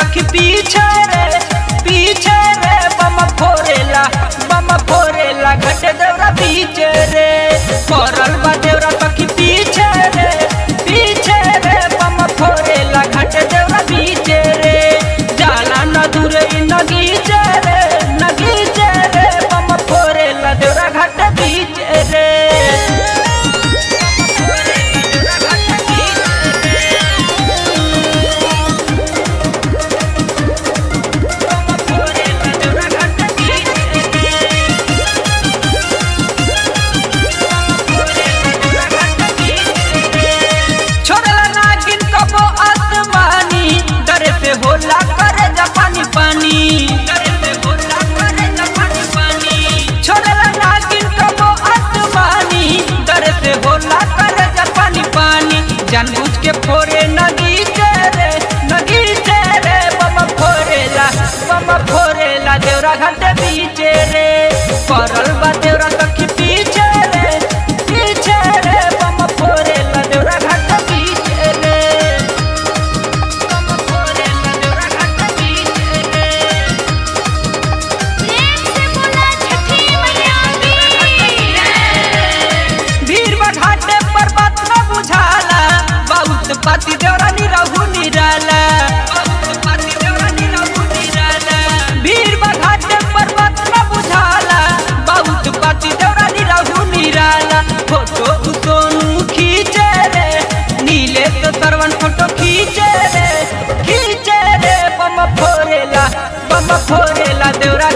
सखी पीछे रे पीछे रे बम फोरेला बम फोरेला घट देवरा पीछे रे पड़ल बा देवरा सखी पीछे रे पीछे रे बम फोरेला घट देवरा पीछे रे जाला न दूरे नगीचे रे नगीचे रे बम फोरेला देवरा घट पीछे रे छोड़ला नागिन कबो आसमानी डरे से होला करे जापानी पानी डरे से होला करे जापानी पानी छोड़ला नागिन कबो आसमानी डरे से होला करे जापानी पानी जानबूझ के फोरे नदी रे नदी रे बम फोरेला बम फोरेला देवरा घाटे बीचे रे परल बा देवरा सखी पीछे रे पीछे रे बम फोरेला देवरा घाटे बीचे रे बम फोरेला देवरा घाटे बीचे रे प्रेम से बोला छठी मैया की भीड़ घाटे पर बात न बुझाला बहुत पाती देवरा नी रहू निराला बहुत पाती देवरा नी रहू निराला भीड़ घाटे पर बात न बुझाला बहुत पाती देवरा नी रहू निराला फोटो सोनू खींचे रे नीले तो सरवन फोटो खींचे रे खींचे रे बम फोरेला बम फोरेला देवरा